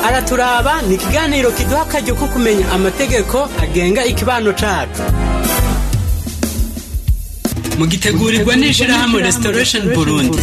araturaba ni ikiganiro kiduha akaryo ko kumenya amategeko agenga ikibano cacu mugitegurirwa n'ishirahamwe restoration burundi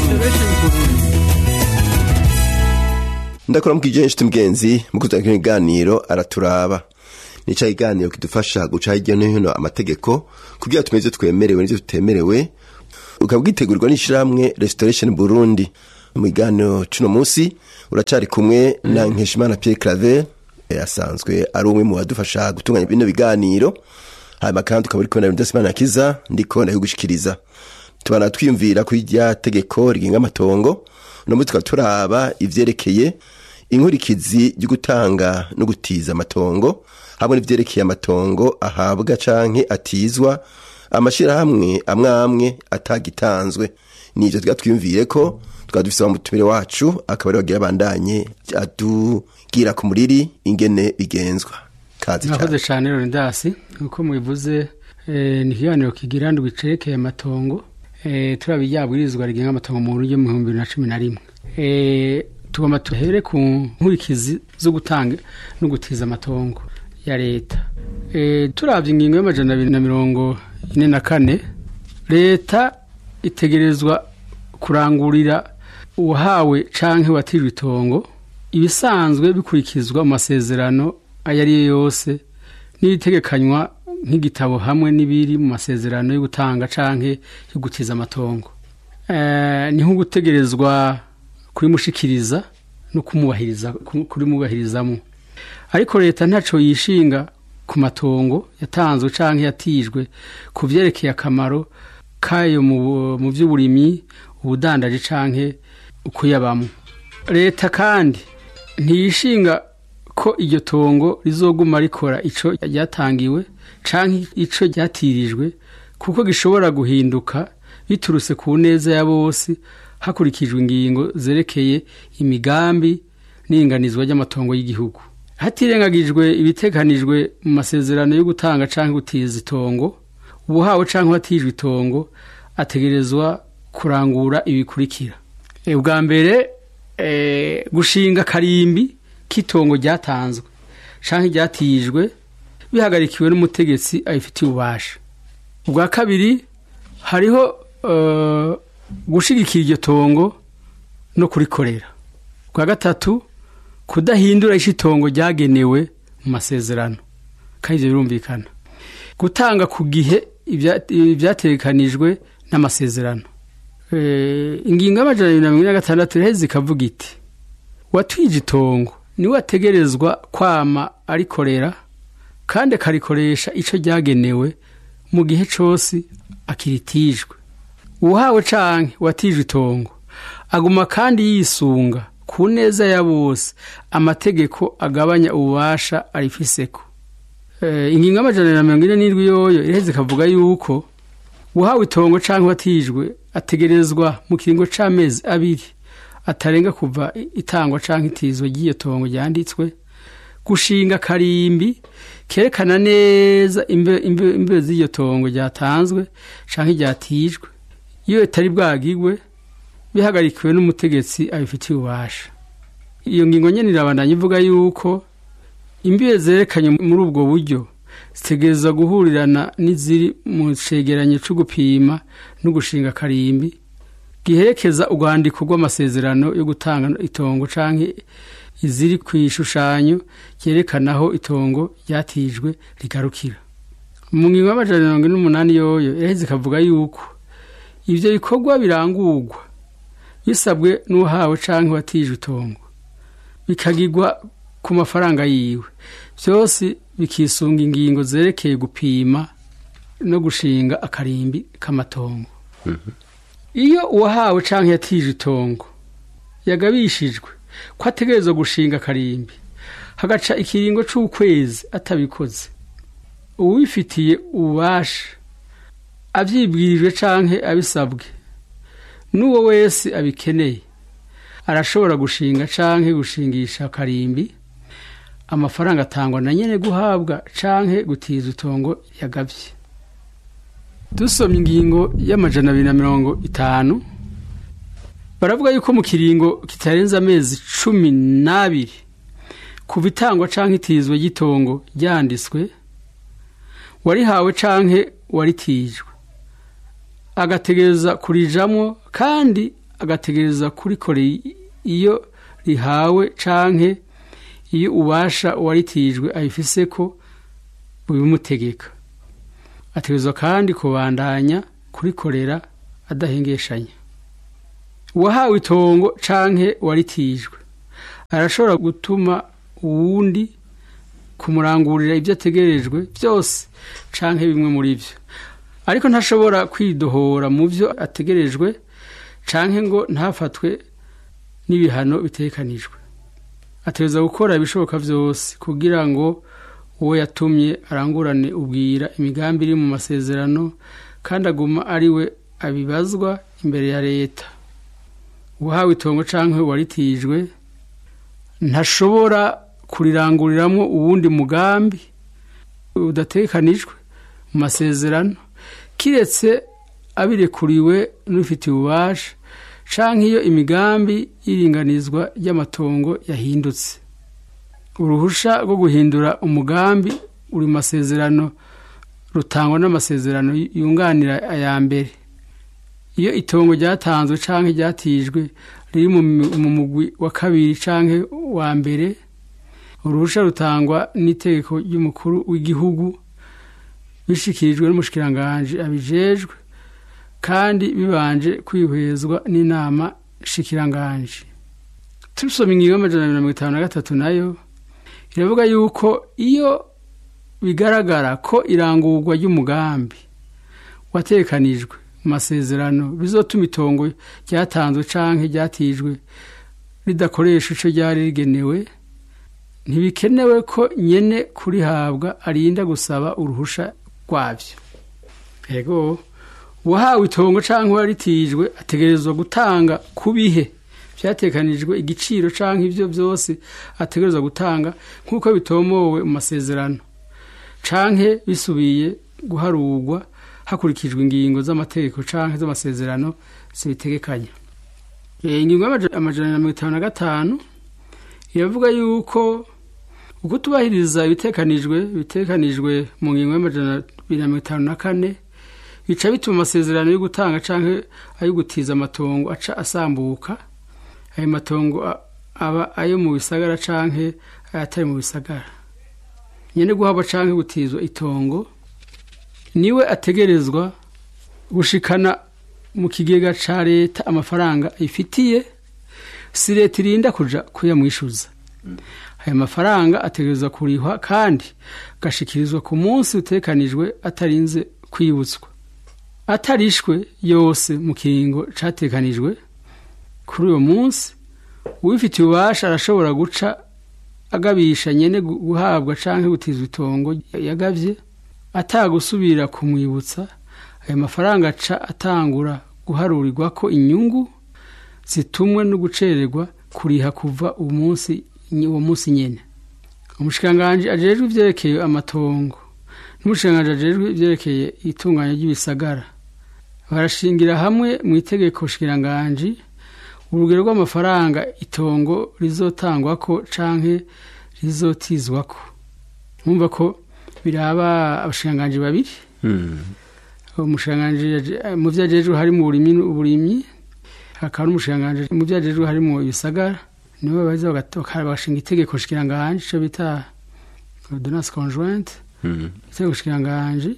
ndakora mukije nshuti mugenzi mukuzana kino kiganiro araturaba nica kiganiro kidufasha guca hirya no hino amategeko kugira tumenye ivyo twemerewe n'ivyo tutemerewe ukaba bwitegurirwa n'ishirahamwe restoration burundi mu kiganiro cuno musi uracari kumwe na nkeshimana pierre claver eh, asanzwe ari umwe mu badufasha gutunganya bino biganiro hanyuma kandi ukaba uri kubona ibintu vyose imana kiza ndiko ndabigushikiriza tubana twiyumvira kuri rya tegeko rigenga amatongo uno munsi tukaba turaba ivyerekeye inkurikizi ryo gutanga no gutiza amatongo hamwe n'ivyerekeye amatongo ahabwa canke atizwa amashirahamwe amwe amwe atagitanzwe nivyo tuba twiyumvire ko tukaba dufise umutumire wacu akaba ari wagira abandanye adugira ku muriri ingene bigenzwa kazi cane murakoze cyane Leonidas uko mubivuze eh, ni ikiganiro kigira ndwi cerekeye amatongo eh, turaba iryabwirizwa rigenga amatongo mu buryo mu bihumbi bibiri na cumi na rimwe eh, tugomba tuhere ku nkurikizi zo gutanga no gutiza amatongo ya leta eh, turavye ingingo y'amajana abiri na mirongo ine na kane leta itegerezwa kurangurira uwahawe canke watijwe itongo ibisanzwe bikurikizwa mu masezerano ayo ari yo yose n'ibitegekanywa nk'igitabo hamwe n'ibiri mu masezerano yo gutanga canke yo gutiza amatongo Eh, ni nko gutegerezwa kurimushikiriza no kumubahiriza kurimubahirizamo ariko leta ntaco yishinga ku matongo yatanzwe canke yatijwe ku vyerekeye akamaro kayo mu mu vy'uburimyi ubudandaji canke ukuyabamo leta kandi ntiyishinga ko iryo tongo rizoguma rikora ico ryatangiwe canke ico ryatirijwe kuko gishobora guhinduka biturutse ku neza ya bose hakurikijwe ingingo zerekeye imigambi n'inganizwa ry'amatongo y'igihugu hatirengagijwe ibitekanijwe mu masezerano yo gutanga canke gutiza itongo ubuhawe canke uwatijwe itongo ategerezwa kurangura ibikurikira e, ubwa mbere e, gushinga karimbi k'itongo ryatanzwe canke ryatijwe bihagarikiwe n'umutegetsi abifitiye ububasha ubwa kabiri hariho uh, gushigikira iryo tongo no kurikorera ubwa gatatu kudahindura ico itongo ryagenewe mu masezerano kandi ivyo birumvikana gutanga ku gihe ibya- ibyategekanijwe n'amasezerano Eh, ingingo y'amajana abiri na mirongo ine na gatandatu iraheze ikavuga iti watwije itongo niwe ategerezwa kwama arikorera kandi akarikoresha ico ryagenewe mu gihe cose akiritijwe uhawe canke watijwe itongo aguma kandi yisunga ku neza ya bose amategeko agabanya ububasha arifiseko Eh, ingingo y'amajana na mirongo ine n'indwi yoyo iraheze ikavuga yuko uhawe itongo canke watijwe ategerezwa mu kiringo c'amezi abiri atarenga kuva itangwa canke itizwa ry'iyo tongo ryanditswe gushinga karimbi kerekana neza imbe, imbe, imbe z'iryo tongo ryatanzwe canke ryatijwe iyo itari bwagigwe bihagarikiwe n'umutegetsi abifitiye ububasha iyo ngingo nyene irabandanya ivuga yuko imbibe zerekanye muri ubwo buryo zitegerezwa guhurirana n'iziri mu cegeranyo co gupima no gushinga karimbi giherekeza urwandiko rw'amasezerano yo gutanga itongo canke iziri ku ishushanyo ryerekana aho itongo ryatijwe rigarukira mu ngingo y'amajana mirongo ine n'umunani yoyo iraheze ikavuga yuko ivyo bikorwa birangurwa bisabwe n'uhawe canke watijwe itongo bikagirwa ku mafaranga yiwe byose bikisunga ingingo zerekeye gupima no gushinga akarimbi k'amatongo iyo uwahawe canke yatije itongo yagabishijwe ko ategerezwa gushinga akarimbi hagaca ikiringo c'ukwezi atabikoze uwifitiye ububasha avyibwirijwe canke abisabwe n'uwo wese abikeneye arashobora gushinga canke gushingisha akarimbi amafaranga atangwa na nyene guhabwa canke gutiza itongo yagavye dusomye ingingo y'amajana abiri na mirongo itanu baravuga yuko mu kiringo kitarenze amezi cumi n'abiri kuva itangwa canke itizwe ry'itongo ryanditswe warihawe canke waritijwe agategereza kurijamwo kandi agategereza kurikorera iyo rihawe canke iyo ubasha uwaritijwe abifise ko bubimutegeka ategerezwa kandi kubandanya kurikorera adahengeshanya uwahawe itongo canke waritijwe arashobora gutuma uwundi kumurangurira ibyo ategerejwe byose canke bimwe muri byo ariko ntashobora kwidohora mu byo ategerejwe canke ngo ntafatwe n'ibihano bitekanijwe ategereza gukora ibishoboka byose kugira ngo uwo yatumye arangurane ubwira imigambi iri mu masezerano kandi aguma ari we abibazwa imbere ya leta uwahawe itongo canke waritijwe ntashobora kuriranguriramwo uwundi mugambi udatekanijwe mu masezerano kiretse abirekuriwe n'ufitiye ububasha canke iyo imigambi y'iringanizwa ry'amatongo yahindutse uruhusha rwo guhindura umugambi uri mu masezerano rutangwa n'amasezerano yunganira aya mbere iyo itongo ryatanzwe canke ryatijwe riri mu mugwi wa kabiri canke wa mbere uruhusha rutangwa n'itegeko ry'umukuru w'igihugu bishikirijwe n'umushikiranganji abijejwe kandi bibanje kwihwezwa n'inama shikiranganji tubisoma ingingo y'amajana abiri na mirongo itanu na gatatu nayo iravuga yuko iyo bigaragara ko irangurwa ry'umugambi watekanijwe mu masezerano bizotuma itongo ryatanzwe canke ryatijwe ridakoresha ico ryari rigenewe ntibikenewe ko nyene kurihabwa arinda gusaba uruhusha rwavyo ego uwahawe itongo canke waritijwe ategerezwa gutanga ku bihe vyatekanijwe igiciro canke ivyo vyose ategerezwa gutanga nk'uko bitomowe mu masezerano canke bisubiye guharurwa hakurikijwe ingingo z'amategeko canke z'amasezerano zibitegekanya ingingo y'amajana na mirongo itanu na gatanu iravuga yuko ukutubahiriza ibitekanijwe bitekanijwe mu ngingo y'amajana abiri na mirongo itanu na kane bica bituma amasezerano yo gutanga canke ayo gutiza amatongo aca asambuka ayo matongo aba ayo mu bisagara canke ayatari mu bisagara nyene guhabwa canke gutizwa itongo niwe ategerezwa gushikana mu kigega ca leta amafaranga ifitiye si leta irinda kuja kuyamwishuza ayo mafaranga ategerezwa kurihwa kandi agashikirizwa ku munsi utekanijwe atarinze kwibutswa atarishwe yose mu kiringo catekanijwe kuri uwo munsi uwifitiye ububasha arashobora guca agabisha nyene guhabwa canke gutizwa itongo yagavye atagusubira kumwibutsa ayo mafaranga aca atangura guharurirwa ko inyungu zitumwe no gucererwa kuriha kuva umunsi uwo munsi nyene umushikiranganji ajejwe ivyerekeye amatongo n'umushikiranganji ajejwe ivyerekeye itunganya ry'ibisagara barashingira hamwe mu itegeko shikiranganji urugero rw'amafaranga itongo rizotangwako canke rizotizwako mwumva ko biraba abashikiranganji babiri umushikiranganji mu vyo ajejwe harimo uburimyi hakaba n'umushikiranganji mu vyo ajejwe harimo ibisagara nibo baza bagashinga itegeko shikiranganji ico bita ordonnance conjointe itegeko shikiranganji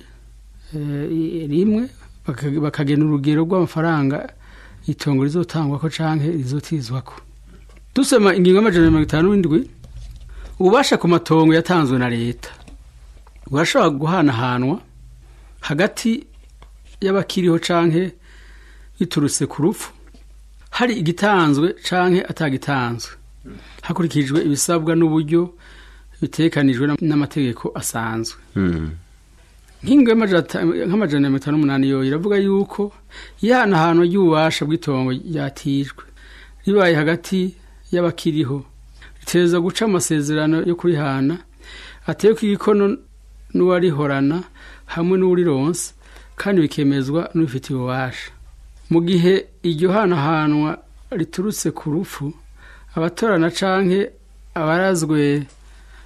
rimwe bakagena urugero rw'amafaranga itongo rizotangwako canke rizotizwako dusoma ingingo y'amajana mirongo itanu n'indwi ububasha ku matongo yatanzwe na leta burashobora guhanahanwa hagati y'abakiriho canke biturutse ku rupfu hari igitanzwe canke atagitanzwe hakurikijwe ibisabwa n'uburyo bitekanijwe n'amategeko asanzwe nk'ingo nk'amajana mirongo itanu n'umunani yo iravuga yuko ihanahanwa ry'ububasha bw'itongo ryatijwe ribaye hagati y'abakiriho riteza guca amasezerano yo kurihana ateye igikono n'uwarihorana hamwe n'uwurironse kandi bikemezwa n'ubifitiye ububasha mu gihe iryo hanahanwa riturutse ku rupfu abatorana canke abarazwe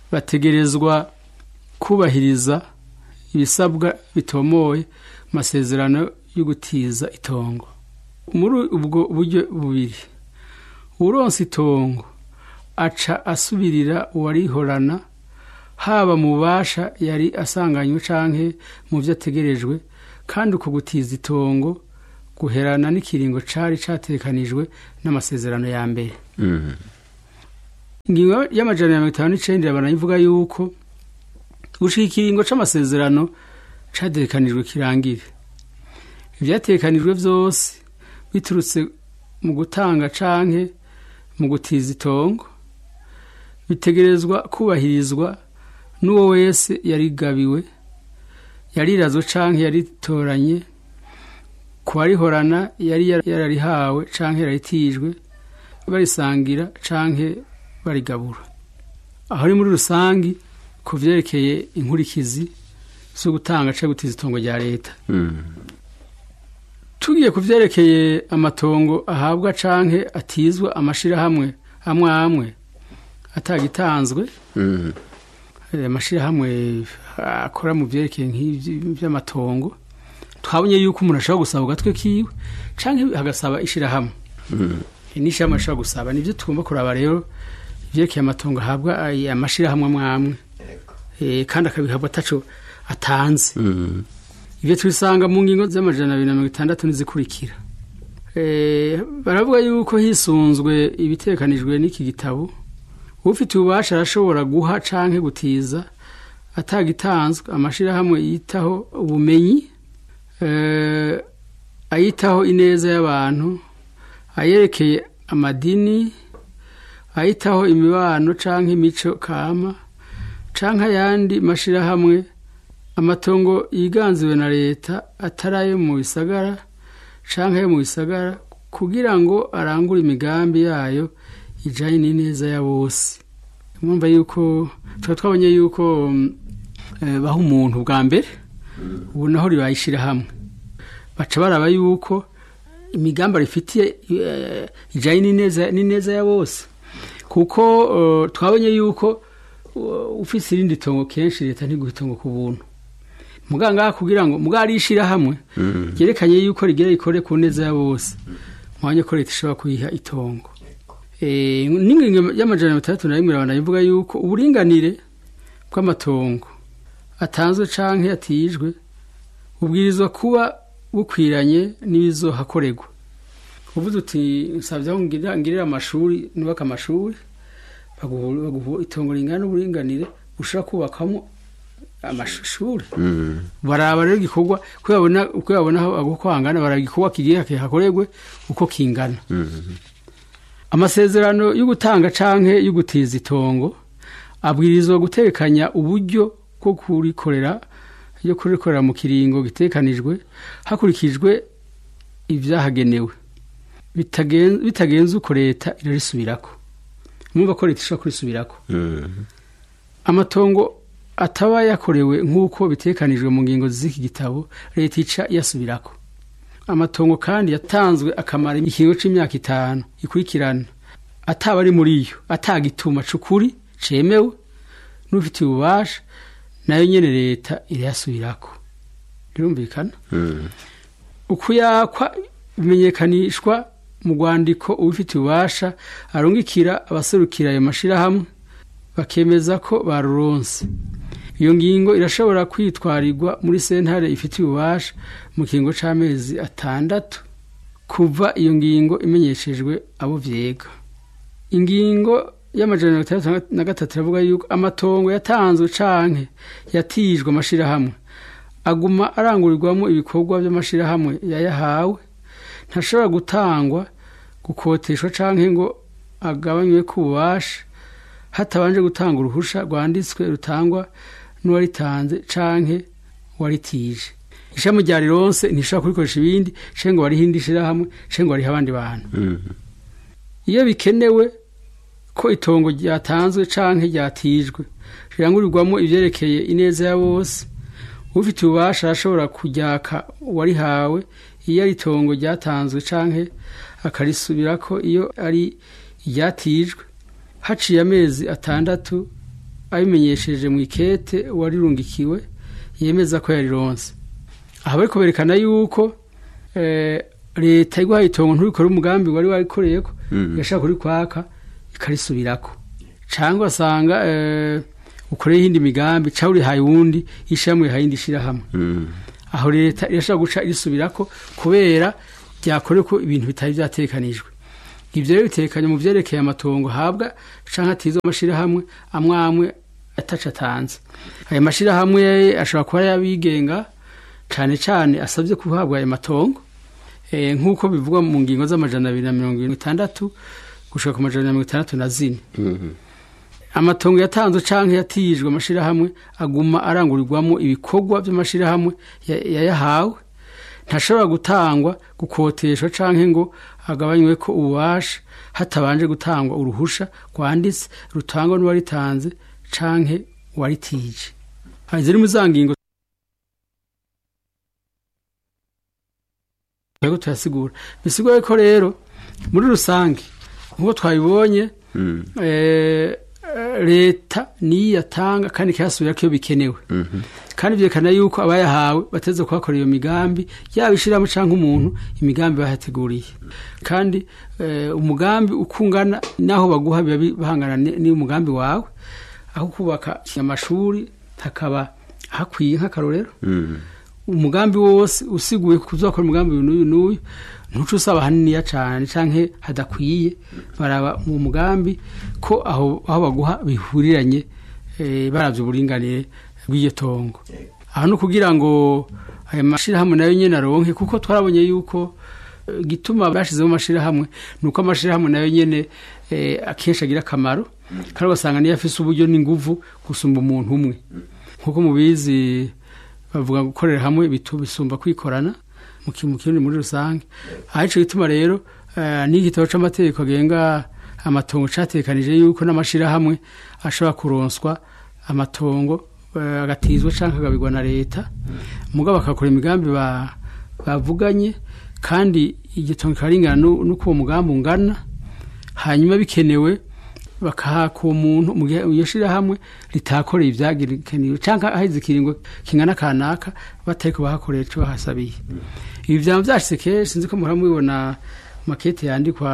bategerezwa kubahiriza ibisabwa bitomoye mu masezerano yo gutiza itongo muri ubwo buryo bubiri uronse itongo aca asubirira uwarihorana haba mu bubasha yari asanganywe canke mu vyo ategerejwe kandi uko gutiza itongo guherana n'ikiringo cari catekanijwe n'amasezerano ya mbere ingingo y'amajana ya mirongo itanu n'icenda irabana ivuga yuko gushika ikiringo c'amasezerano catekanijwe kirangire ivyatekanijwe vyose biturutse mu gutanga canke mu gutiza itongo bitegerezwa kubahirizwa n'uwo wese yarigabiwe yarirazwe canke yaritoranye kuwarihorana yari yararihawe canke yararitijwe barisangira canke barigabura aho ari muri rusangi ku vyerekeye inkurikizi zo gutanga canke gutiza itongo rya leta tugiye ku vyerekeye amatongo ahabwa canke atizwa amashirahamwe amwe amwe atagitanzwe amashirahamwe akora mu vyerekeye nk'ivy'amatongo twabonye yuko umuntu ashobora gusaba ugatwe kiwe canke hagasaba ishirahamwe n'ishirahamwe ashobora gusaba nivyo tugomba kuraba rero ivyerekeye amatongo ahabwa amashirahamwe amwe amwe kandi akabihabwa ataco atanze ibyo tubisanga mu ngingo z'amajana abiri na mirongo itandatu n'izikurikira baravuga yuko hisunzwe ibitekanijwe n'iki gitabo ufite ububasha arashobora guha canke gutiza atagitanzwe amashirahamwe yitaho ubumenyi ayitaho ineza y'abantu ayerekeye amadini ayitaho imibano canke imico kama canke ayandi mashirahamwe amatongo yiganziwe na leta atari ayo mu bisagara canke ayo mu bisagara kugira ngo arangure imigambi yayo ijanye n'ineza ya bose mwumva yuko tuba twabonye yuko baha umuntu bwa mbere ubu naho ribayishira hamwe baca baraba yuko imigambi rifitiye ijanye n'ineza ya bose kuko twabonye yuko ufise irindi tongo kenshi leta ntiguha itongo ku buntu muganga kugira ngo mugari ishirahamwe ryerekanye yuko rigira rikore ku neza ya bose mwanya ko leta ishobora kuyiha itongo n'ingingo y'amajana mirongo itandatu na rimwe irabana ivuga yuko uburinganire bw'amatongo atanzwe canke atijwe bubwirizwa kuba bukwiranye n'ibizohakorerwa uvuze uti nsabye aho ngirira amashuri nubaka amashuri baguha itongo ringana n'uburinganire ushobora kubakamo amashuri baraba rero igikorwa uko babona uko hangana baraba igikorwa kigiye hakorerwe uko kingana amasezerano yo gutanga canke yo gutiza itongo abwirizwa gutekanya uburyo bwo kurikorera yo kurikorera mu kiringo gitekanijwe hakurikijwe ibyahagenewe bitagenze uko leta irarisubirako mwumva ko leta ishobora kurisubirako amatongo ataba yakorewe nk'uko bitekanijwe mu ngingo z'iki gitabo leta ica yasubirako amatongo kandi yatanzwe akamara ikiringo c'imyaka itanu ikurikirana ataba ari muri yo atagituma c'ukuri cemewe n'ufitiye ububasha nayo nyene leta irayasubirako birumvikana ukuyakwa bimenyekanishwa mu rwandiko ubifitiye ububasha arungikira abaserukira ayo mashirahamwe bakemeza ko baruronse iyo ngingo irashobora kwitwarirwa muri sentare ifitiye ububasha mu kiringo c'amezi atandatu kuva iyo ngingo imenyeshejwe abo vyega ingingo y'amajana mirongo itandatu na gatatu iravuga yuko amatongo yatanzwe canke yatijwe amashirahamwe aguma arangurirwamo ibikorwa vy'amashirahamwe yayahawe ntashobora gutangwa gukoteshwa canke ngo agabanywe ku bubasha hatabanje gutanga uruhusha rwanditswe rutangwa n'uwaritanze canke waritije ishami rya rironse ntishobora kurikoresha ibindi canke ngo wariho indi shirahamwe canke ngo wariho abandi bantu iyo bikenewe ko itongo ryatanzwe canke ryatijwe rirangurirwamo ivyerekeye ineza ya bose ufite ububasha arashobora kuryaka uwarihawe iyo ari itongo ryatanzwe canke akarisubirako iyo ari iryatijwe haciye amezi atandatu abimenyesheje mu ikete warirungikiwe yemeza ko yarironse aha bari berekana yuko eh, leta iguhaye itongo nturikore umugambi wari warikoreyeko yashaka kuri kwaka ikarisubirako cyangwa asanga eh, ukoreye iyindi migambi cyangwa urihaye uwundi ishyirahamwe rihaye indi shyirahamwe aho leta irashobora guca irisubirako kubera byakorewe ko ibintu bitari byatekanijwe ibyo rero bitekanye mu byerekeye amatongo habwa cyangwa atizwe amashyirahamwe amwe amwe ataca atanze aya mashyirahamwe ashobora kuba yabigenga cyane cyane asabye guhabwa ayo matongo Eh, nk'uko bivugwa mu ngingo z'amajana abiri na mirongo irindwi n'itandatu gushika ku majana na mirongo itandatu na zine amatongo yatanzwe canke yatijwe amashirahamwe aguma arangurirwamo ibikorwa by'amashirahamwe ya- yayahawe ntashobora gutangwa gukoteshwa canke ngo agabanywe ko ububasha hatabanje gutangwa uruhusha rwanditse rutangwa n'uwaritanze canke uwaritije Aha, ziri mu za ngingo twebwe turasigura bisigura ko rero muri rusange nk'uko twabibonye eh, eh, leta niyo yatanga kandi ikayasubira ko iyo bikenewe kandi byerekana yuko abayahawe bateze kuhakora iyo migambi yaba ishyiramo cyangwa umuntu imigambi bahateguriye kandi eh, umugambi ukungana n'aho baguha biba bi- bahangana ni- n'umugambi wawe aho kubaka amashuri hakaba hakwiye nk'akarorero umugambi wose usiguye kuzakora umugambi uyu n'uyu n'uyu ntuce usaba haniniya cyane canke hadakwiye baraba mu mugambi ko aho aho baguha bihuriranye eh, baravye uburinganire bw'iryo tongo aho no kugira ngo ayo mashirahamwe nayo nyene aronke kuko twarabonye yuko eh, gituma bashizeho amashirahamwe nuko amashirahamwe nayo nyene eh, akenshi agira akamaro kandi ugasanga niyo afise uburyo n'inguvu gusumba umuntu umwe nkuko mubizi bavuga gukorera hamwe bitu bisumba kwikorana mu ki- mu kirundi muri rusange aho ico gituma rero eh, n'igitabo c'amategeko agenga amatongo catekanije yuko n'amashirahamwe ashobora kuronswa amatongo eh, agatizwa canke agabirwa na leta mugabo bakakora imigambi ba- bavuganye kandi igitongo kikaba ringana nu- nuko uwo mugambi ungana hanyuma bikenewe bakahaka uwo muntu mu gihe iyo shirahamwe ritakoreye ivyagirikaniwe canke aheze ikiringo kingana kanaka batariko bahakoreye ico bahasabiye ibi vyama vyashitse kenshi sinzi ko muhora mubibona mu makete yandikwa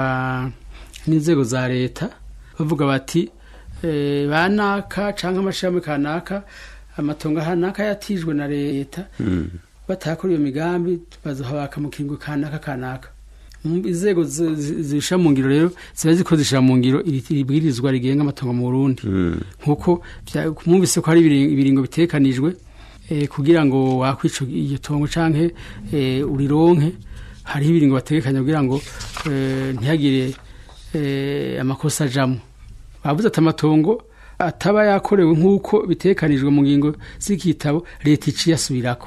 n'inzego za leta bavuga bati eh, banaka canke amashirahamwe kanaka amatongo hanaka yatijwe na leta batakora iyo migambi bazohabaka mu kiringo kanaka kanaka Mm, inzego zi- zi- zisha mu ngiro rero ziba ziko zishira mu ngiro iri- ibwirizwa rigenga amatongo mu Burundi nkuko vya- mwumvise ko hari ibiri- ibiringo bitekanijwe eh, kugira ngo wakwica iryo tongo canke eh, urironke hariho ibiringo bategekanya kugira ngo eh, ntihagire eh, amakosa ajamwo bavuze ati amatongo ataba yakorewe nk'uko bitekanijwe mu ngingo z'igitabo leta iciye asubirako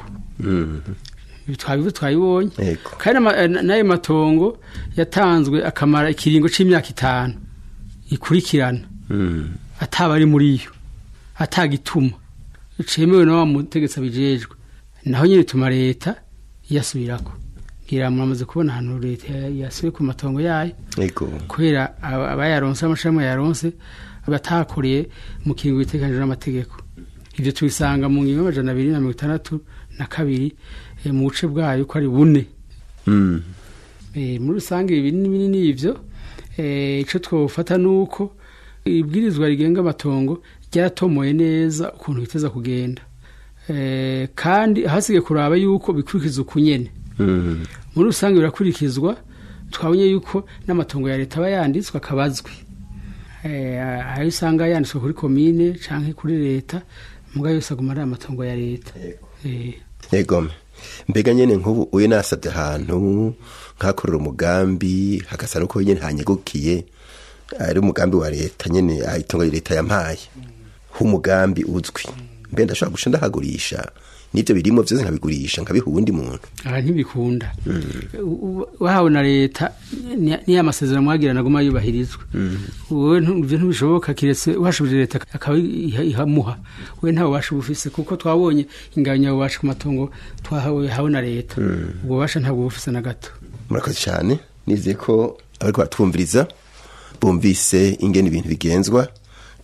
Ibi twabivuze twabibonye Yego. kandi ama- eh, n'ayo matongo yatanzwe akamara ikiringo c'imyaka itanu ikurikirana ataba ari muri yo atagituma cemewe na wa mutegetsi abijejwe naho nyine bituma leta iyasubirako ngira muramaze kubona ahantu leta ya- yasubiye ku matongo yayo Ego. kubera aba- abayaronse amashami yaronse batakoreye mu kiringo bitekanijwe n'amategeko ibyo tubisanga mu ngingo y'amajana abiri na mirongo itandatu na kabiri eh, mu buce bwayo ko ari bune Mm. Eh, muri rusange ibi ni binini ivyo eh, ico twofata nuko ibwirizwa rigenga amatongo ryaratomoye neza ukuntu biteza kugenda eh, kandi hasigaye kuraba yuko bikurikiza ukunyene Mm. muri rusange birakurikizwa twabonye yuko n'amatongo ya leta aba yanditswe akabazwi Eh, ayo usanga yanditswe kuri komine canke kuri leta muga yose aguma ari amatongo ya leta Eh, Ego. Mbega nyene nk'ubu uye nasabye ahantu nkakorera umugambi hagasa nuko nyene hanyegukiye ari umugambi wa leta nyene ah, itongo leta yampaye h'umugambi uzwi mbe ndashobora guca ndahagurisha n'ivyo birimo vyose nkabigurisha nkabiha uwundi muntu aha ntibikunda U- u- wahawe na leta ni- niyo amasezerano mwagirana aguma yubahirizwa wowe ntu- ivyo ntibishoboka kiretse uhashubije leta akaba iha- ihamuha we ntawe ubasha ubufise kuko twabonye inganya ububasha ku matongo twahawe hawe na leta ubwo bubasha ntabwo bufise na gato murakoze cyane nizeye ko abariko baratwumviriza bumvise ingene ibintu bigenzwa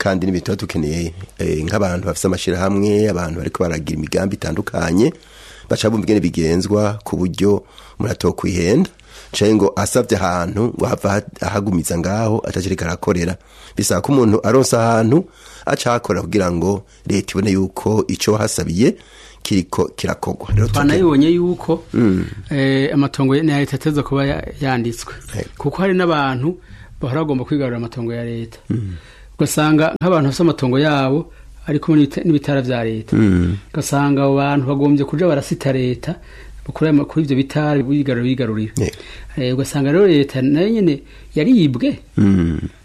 kandi n'ibintu tuba dukeneye eh, nk'abantu bafite amashyirahamwe abantu bariko baragira imigambi itandukanye baca bumva ingene bigenzwa ku buryo umuntu atokwihenda canke ngo asavye ahantu ngo hava ha- ahagumiza ngaho atacirika arakorera bisaba ko umuntu aronsa ahantu aca ahakorera kugira ngo leta ibone yuko ico hasabiye kiriko kirakogwa rero tuke- twanayibonye yuko eh, amatongo ya leta ateza kuba ya- yanditswe Yego. kuko hari n'abantu bahora bagomba kwigarurira amatongo ya leta ugasanga nk'abantu bafite amatongo yabo ari kumwe n'ibita- n'ibitara vya leta ugasanga abo bantu bagombye kuja barasita leta kuri ayo ma- kuri ivyo bitara bigarurira bigarurira Yego. Eh, ugasanga rero leta nayo nyene yaribwe Mm.